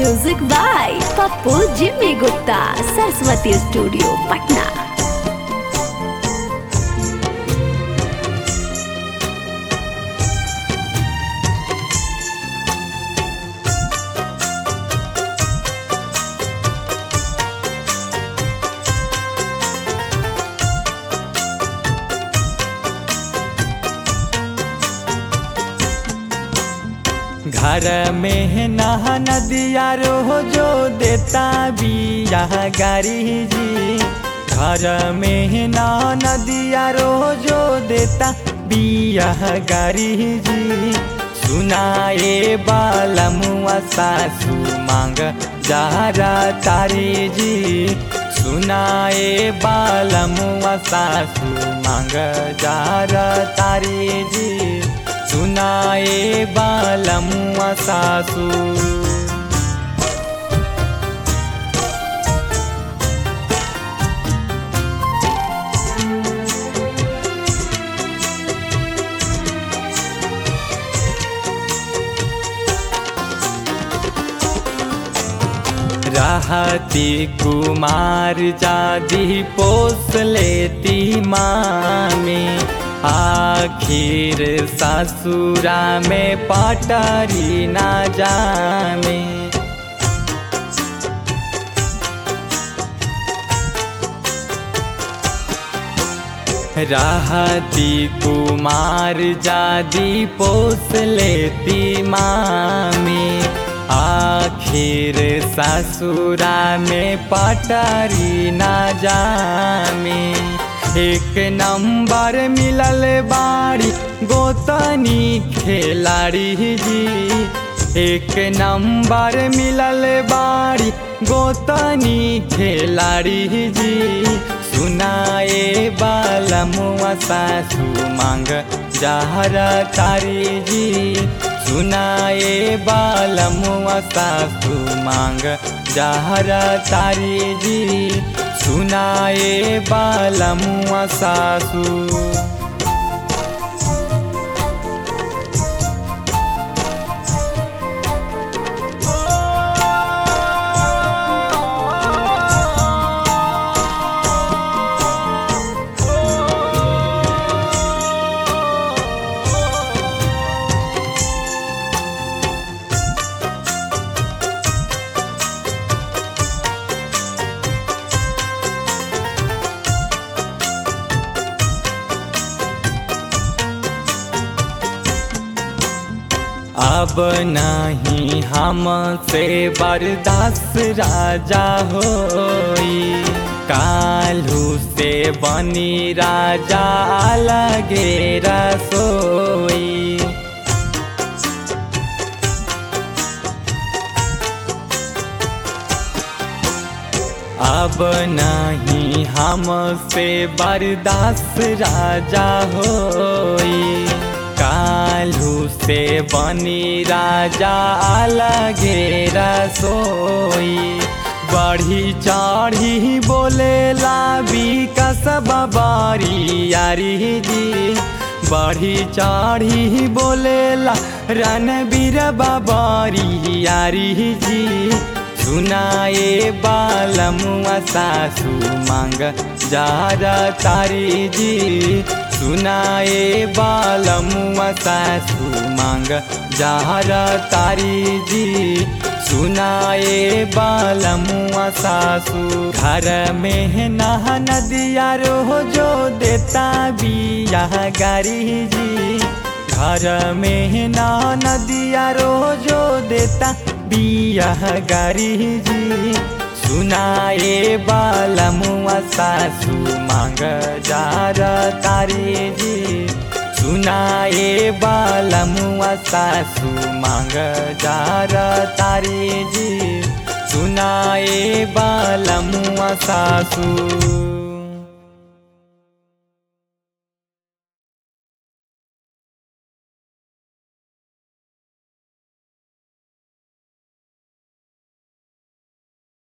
music by Pappu Jimmy Gupta Saraswati studio Patna घर में नहा नदिया रोजो देता बिया गारी जी घर में नहा नदिया रोजो देता बिया गारी जी सुनाए बाला मुआ सासू मांग जारा तारी जी सुनाए बाला मुआ सासू मांग जारा तारी जी सुनाए बालमुआ सासू रहती कुमार जादी पोस लेती मामी आखिर ससुरा में पटारी ना जामे रहती कुमार जादी पोस लेती मामी आखिर ससुरा में पटारी ना जामे एक नंबर मिलल बाड़ी गोतनी खेलाड़ी जी एक नंबर मिलल बाड़ी गोतनी खेलाड़ी जी सुनाए बालमुआ सासू मांग जहरा तारी जी सुनाए बालमुआ सासू मांग जहरा तारी जी सुनाए बालमुआ सासू अब नहीं हमसे बर्दाश्त राजा होई कालू से बनी राजा लगे रसोई अब नहीं हमसे बर्दाश्त राजा होई कालू से बनी राजा लगे रसोई बढ़ी चढ़ी बोले लाबी कसब बारी यारी जी बढ़ी चढ़ी बोलेला रणबीर बाबारी यारी जी सुनाए बालमुआ सासू मांग जारा तारी जी सुनाए बालमुआ सासू मांग जारा तारी जी सुनाए बालमुआ सासू घर में नहा नदिया रोजो देता बिया गारी जी घर में नहा नदिया रोजो देता बिया गारी जी सुनाए बालमुआ सासू मांग जारा तारी जी सुनाए बालमुआ सासू मांग जारा तारी जी सुनाए बालमुआ सासू